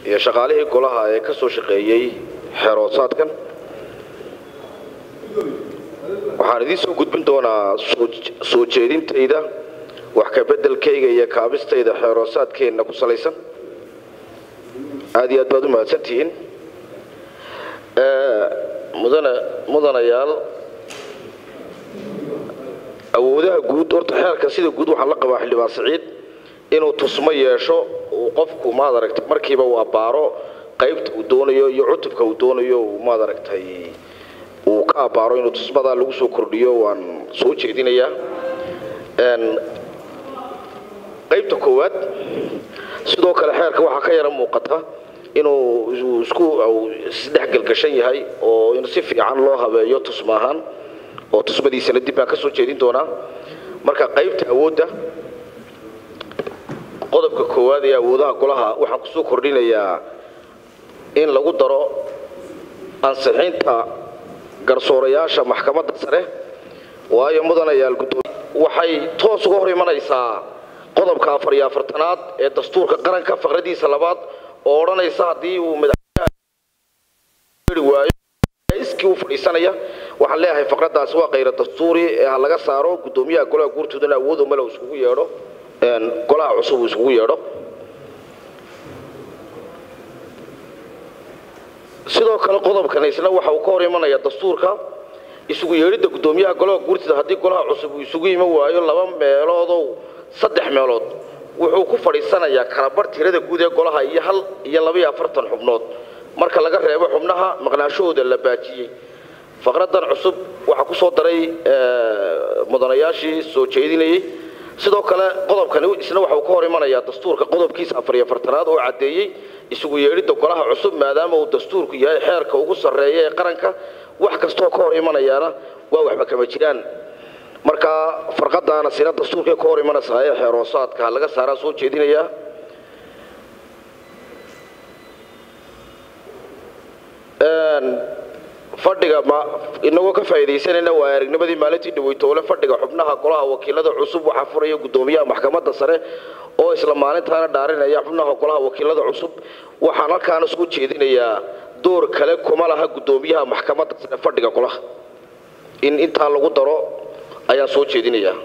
iyo shaqaalihii golaha ee ka soo shaqeeyey xeeroosaadkan waxaan idiin soo gudbin doonaa soo jeedintayda wax ka beddelkayga iyo kaabistayda xeeroosaadkeenna ku salaysan aad iyo aad baad u mahadsantihiin mudana mudanayaal awoodaha guud horta xeerka sida guud waxaan la qabaa xildhibaan siciid inuu tusmo yeesho uu qofku maad aragtay markiiba uu abbaaro qaybta uu doonayo iyo cutubka uu doonayo uu maad aragtay uu ka abbaaro inuu tusmadaa lagu soo kordhiyo waan soo jeedinayaa qaybta koowaad sidoo kale xeerka waxaa ka yara muuqata inuu isku isdhexgelgashan yahay oo in si fiican loo habeeyo tusma ahaan oo tusmadiisana dib baan ka soo jeedin doonaa marka qaybta awoodda qodobka koowaad ee awoodaha golaha waxaan kusoo kordhinayaa in lagu daro ansixinta garsoorayaasha maxkamadda sare waayo mudanayaal gudoomiye waxay toos uga hor imanaysaa qodobka afar iyo afartanaad ee dastuurka qaranka faqradiisa labaad oo odhanaysa haddii uu madaxweynaha waayo iskii u fadhiisanaya waxaan leeyahay faqradaasi waa kayra dastuuri ee ha laga saaro gudoomiyaha golaha guurtoodana awoodo male iskugu yeedho golaha cusub uu iskugu yeedho sidoo kale qodobkan isna waxa uu ka hor imanaya dastuurka isugu yeedhidda gudoomiyaha golaha guurtida haddii golaha cusub uu isugu iman waayo laba meeloodow saddex meelood wuxuu ku fadhiisanayaa kalabar tirada guud ee golaha iyo hal iyo labaiyo afartan xubnood marka laga reebo xubnaha maqnaashahooda la baajiyey faqradan cusub waxaa ku soo daray mudanayaashii soo jeedinayey sidoo kale qodobkani isna waxa uu ka hor imanayaa dastuurka qodobkiisa afar iyo afartanaad oo caddeeyey isugu yeedhidda golaha cusub maadaama uu dastuurku yahay xeerka ugu sarreeya ee qaranka wax kastoo ka hor imanayaana waa waxba kama jiraan marka farqadaana sina dastuurkay ka hor imanaysaa ee xeeroosaadka laga saaraa soo jeedinayaa fadhiga inagoo ka faa'iidaysanayna waa aragnimadii maalintii dhaweytoole fadhiga xubnaha golaha wakiilada cusub waxaa furaya gudoomiyaha maxkamadda sare oo isla maalintaana dhaarinaya xubnaha golaha wakiilada cusub waxaan halkaana soo jeedinayaa door kale kuma laha gudoomiyaha maxkamadda sare fadhiga golaha in intaa lagu daro ayaan soo jeedinayaa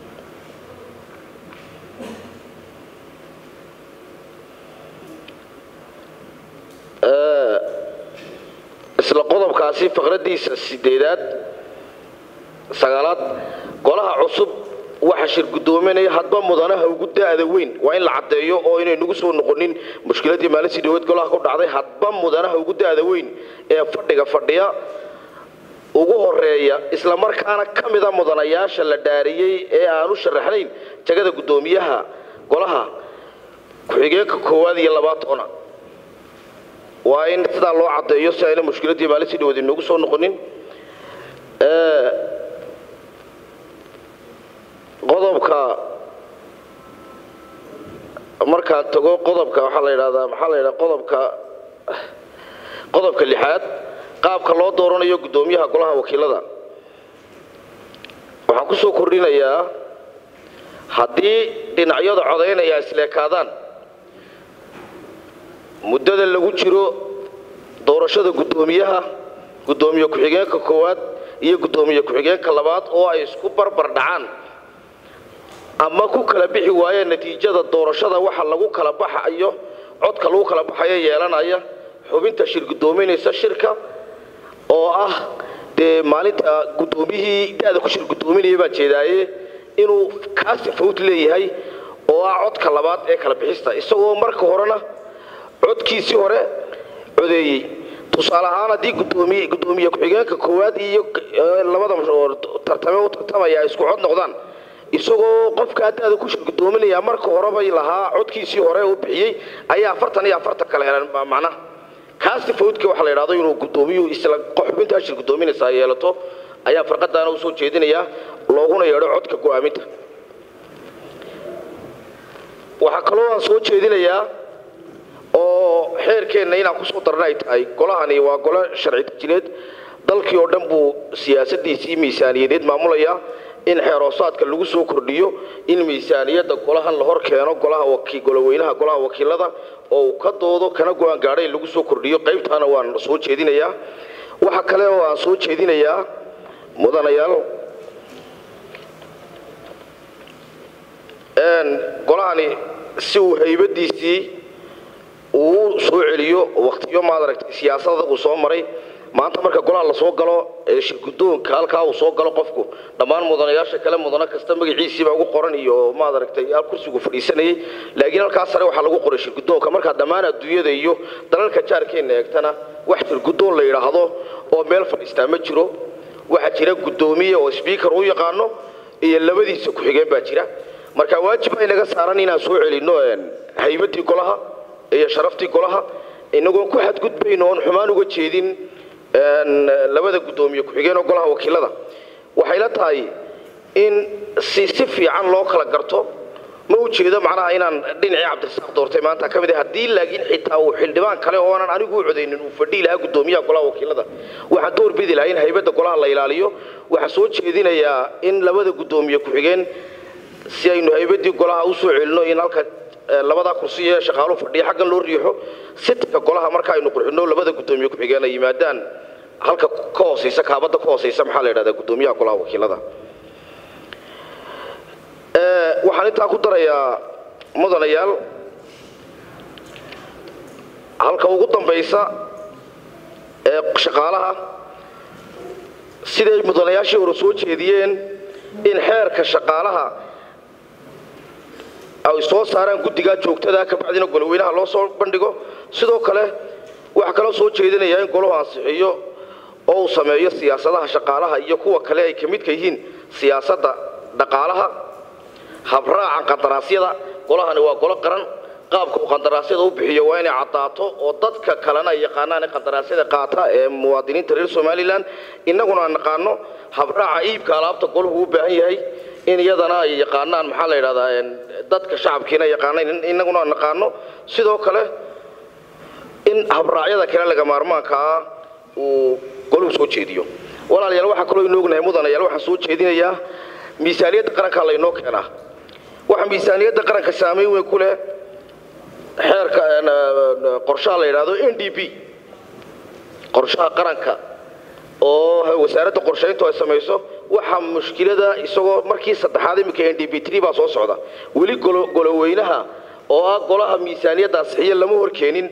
isla qodobkaasi faqradiisa sideedaad sagaalaad golaha cusub waxa shir gudoominaya hadba mudanaha ugu da'da weyn waa in la caddeeyo oo inay nagu soo noqonin mushkiladii maalintii dhaweed golaha ku dhacday hadba mudanaha ugu da'da weyn ee fadhiga fadhiya ugu horeeya isla markaana ka mida mudanayaasha la dhaariyey ee aanu sharaxnayn jagada gudoomiyaha golaha ku-xigeenka koowaad iyo labaatona waa in sidaa loo caddeeyo si ayna mushkiladii maalintii dhaweed inoogu soo noqonin qodobka markaan tago qodobka waxaa la yidhahdaa maxaa la yidhaha qodobka qodobka lixaad qaabka loo dooranayo gudoomiyaha golaha wakiilada waxaan ku soo kordhinayaa haddii dhinacyada codaynaya isleekaadaan muddada lagu jiro doorashada gudoomiyaha gudoomiye ku-xigeenka koowaad iyo gudoomiye ku-xigeenka labaad oo ay isku barbar dhacaan ama ku kala bixi waayeen natiijada doorashada waxa lagu kala baxayo codka lagu kala baxayo yeelanaya xubinta shir gudoominaysa shirka oo ah dee maalinta gudoomiyihii da-da ku shir gudoominaya baan jeedaaye inuu kaasi fawt leeyahay oo ah codka labaad ee kala bixista isagoo marka horena codkiisii hore codeeyey tusaale ahaan haddii gudoomiye gudoomiye ku-xigeenka koowaad iyo labada tartame u tartamaya ay isku cod noqdaan isagoo qofkaa da-da ku shir gudoominaya marka horebay lahaa codkiisii hore uu bixiyey ayaa afartan iyo afartan kale helan macnaha kaasi fawdka waxaa la yidhahdo inuu gudoomiyuhu isla xubintaa shir gudoominaysa yeelato ayaa farqadaana u soo jeedinayaa looguna yeedho codka go'aaminta waxaa kaloo aan soo jeedinayaa oo xeerkeenna inaan kusoo darna ay tahay golahani waa golo sharci dejineed dalkii oo dhan buu siyaasadiisii miisaaniyadeed maamulaya in xeeroosaadka lagu soo kordhiyo in miisaaniyadda golahan la hor keeno golaha goloweynaha golaha wakiilada oo uu ka doodo kana go-aan gaadhay in lagu soo kordhiyo qaybtaana waan soo jeedinayaa waxa kale oo aan soo jeedinayaa mudanayaal golahani si uu haybadiisii uu soo celiyo waktiyo maad aragtay siyaasada uu soo maray maanta marka golaha lasoo galo ee shirgudoonka halkaa uu soo galo qofku dhammaan mudanayaasha kale mudano kasta magaciisiiba ugu qoran iyo maad aragtay al kursigu fadhiisanayay laakiin halkaa sare waxaa lagu qoray shirgudoonka markaa dhammaan adduunyada iyo dalalka jaarkeenna eegtana wax shirgudoon la yidhaahdo oo meel fadhiistaa ma jiro waxaa jira guddoomiye oo sbiikar u yaqaano iyo labadiisa ku-xigeen baa jira marka waajib ay naga saaran inaan soo celinno haybadii golaha iyo sharaftii golaha inagoon ku xadgudbayno oon xumaan uga jeedin labada guddoomiye ku-xigeen oo golaha wakiilada waxay la tahay in si si fiican loo kala garto ma ujeedo macnaha inaan dhinacii cabdirasaaq doortay maanta ka mid ah haddii laakiin xitaa uu xildhibaan kale oo aanan anigu u codaynin uu fadhii lahaa guddoomiyaha golaha wakiilada waxaan door bidi lahaa in haybadda golaha la ilaaliyo waxaan soo jeedinayaa in labada guddoomiye ku-xigeen si aynu haybadii golaha u soo celino in halka labadaa kursi ee shaqaalu fadhiya xaggan loo riixo sitka golaha marka aynu qurxino labada guddoomiye ku-xigeen ay yimaadaan halka ka hooseysa kaabadda ka hooseysa maxaa la yidhahdaa guddoomiyaha golaha wakiilada waxaan intaa ku darayaa mudanayaal halka ugu dambaysa ee shaqaalaha siday mudanayaashii hore soo jeediyeen in xeerka shaqaalaha ay soo saaraan guddigaa joogtada kabacdina goloweynaha loo soo bandhigo sidoo kale waxaa kaloo soo jeedinayaa in golahu ansixiyo oo uu sameeyo siyaasadaha shaqaalaha iyo kuwa kale ay ka midka yihiin siyaasadda dhaqaalaha habraaca qandaraasyada golahani waa golo qaran qaabka uu qandaraasyada u bixiyo waa inay caddaato oo dadka kalena ay yaqaanaan qandaraasyada qaata ee muwaadiniinta reer somalilan innaguna aan naqaano habraaca iibka alaabta golahu u baahan yahay in iyadana ay yaqaanaan maxaa la yidhahdaa dadka shacabkiina yaqaanaan innaguna aan naqaano sidoo kale in habraacyada kale laga maarmaankaa uu golahu soo jeediyo walaalayaal waxaa kaloo inoo ognahay mudanayaal waxaan soo jeedinayaa miisaaniyadda qarankaa laynoo keenaa waxaa miisaaniyadda qaranka saamayn weyn ku leh xeerka qorshaha la yidhaahdo n d p qorshaha qaranka oo wasaaradda qorshayntu ay samayso waxaa mushkilada isagoo markii saddexaad iminka n d p tr baa soo socda weli goloweynaha oo ah golaha miisaaniyadda asixiya lama horkeenin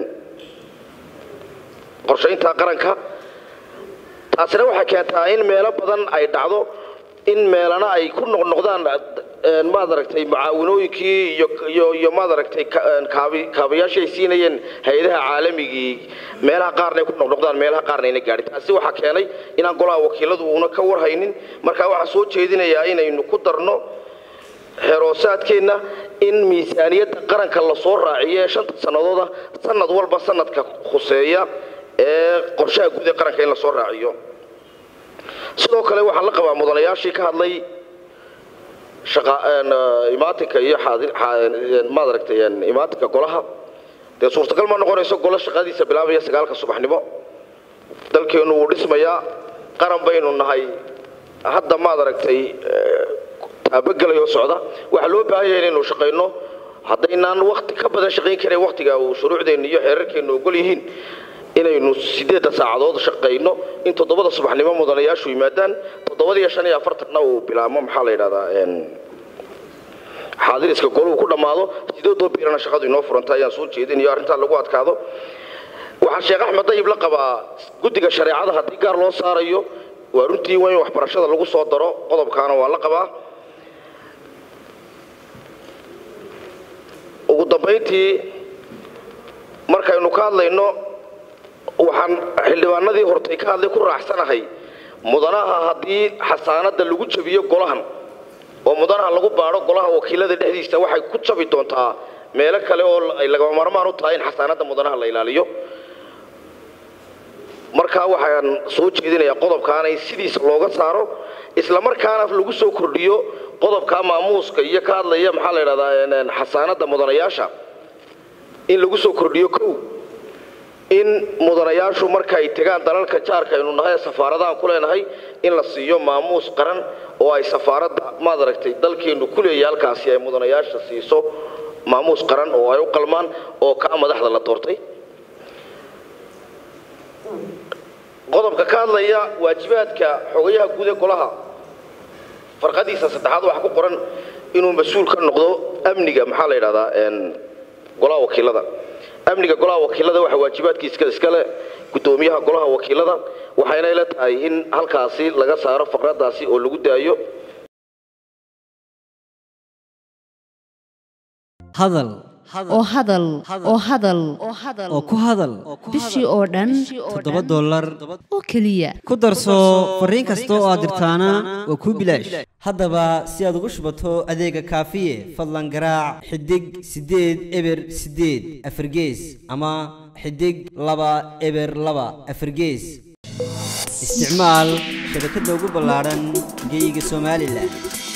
qorshaynta qaranka taasina waxay keentaa in meelo badan ay dhacdo in meelana ay ku noqnoqdaan maad aragtay mucaawinooyinkii iyo maad aragtay kaabayaashii ay siinayeen hay-adaha caalamigii meelaha qaarna ay ku noqnoqdaan meelaha qaarna ayna gaadhin taasi waxaa keenay inaan golaha wakiiladu uuna ka warhaynin marka waxaa soo jeedinayaa inaynu ku darno xeroosaadkeenna in miisaaniyadda qaranka lasoo raaciyo ee shanta sannadooda sanad walba sanadka khuseeya ee qorshaha guud ee qaranka in lasoo raaciyo sidoo kale waxaan la qabaa mudanayaashii ka hadlay imaatinka iyo maad aragtay imaatinka golaha dee suurtagal ma noqonayso golo shaqadiisa bilaabaya sagaalka subaxnimo dalkeennu wuu dhismayaa qaran baynu nahay hadda maad aragtay taabagelayoo socda waxaa loo baahan yahay inaynu shaqayno haddaynaan wakti ka badan shaqayn karayn waktiga uu shuruucdeenna iyo xeerarkeennu ogol yihiin inaynu sideedda saacadood shaqayno in toddobada subaxnimo mudanayaashu yimaadaan toddobadiiyo shan iyo afartanna uu bilaabmo maxaa la yidhahdaa xaadiriska goluhu ku dhammaado sideedoo biirana shaqadu inoo furanta ayaan soo jeedinayo arrintaa lagu adkaado waxaa sheekh axmed dayib la qabaa guddiga shareecada haddii gaar loo saarayo waa runtii waa in waxbarashada lagu soo daro qodobkaana waa la qabaa ugu dambayntii markaynu ka hadlayno waxaan xildhibaanadii hortay ka hadlay ku raacsanahay mudanaha haddii xasaanadda lagu jabiyo golahan oo mudanaha lagu baadho golaha wakiilada dhexdiisa waxay ku jabi doontaa meelo kale oo ay lagama marmaan u tahay in xasaanadda mudanaha la ilaaliyo markaa waxaan soo jeedinayaa qodobkaana in sidiisa looga saaro isla markaana lagu soo kordhiyo qodobka maamuuska iyo ka hadlaya maxaa la yidhahdaa xasaanadda mudanayaasha in lagu soo kordhiyo kow in mudanayaashu markaay tegaan dalalka jaarka aynu nahay ee safaaradahan ku leenahay in la siiyo maamuus qaran oo ay safaaradda maad aragtay dalkeennu ku leeyahay halkaasi ay mudanayaasha siiso maamuus qaran oo ay u qalmaan oo kaa madaxda la doortay qodobka ka hadlaya waajibaadka xogayaha guud ee golaha farqadiisa saddexaad waxaa ku qoran inuu mas-uul ka noqdo amniga maxaa la yidhahdaa golaha wakiilada amniga golaha wakiilada waxaa waajibaadkiiska iskale guddoomiyaha golaha wakiilada waxayna ila tahay in halkaasi laga saaro faqradaasi oo lagu daayo hadal oo hadal oo hadal oo ku hadal bishii oo dhan toddoba dollar oo keliya ku darso fariin kasta oo aad dirtaana waa kuu bilaash haddaba si aad ugu shubato adeega kaafiye fadlan garaac xidig siddeed eber siddeed afargees ama xidig laba eber laba afargees isticmaal shabakadda ugu ballaadhan geyga somalilan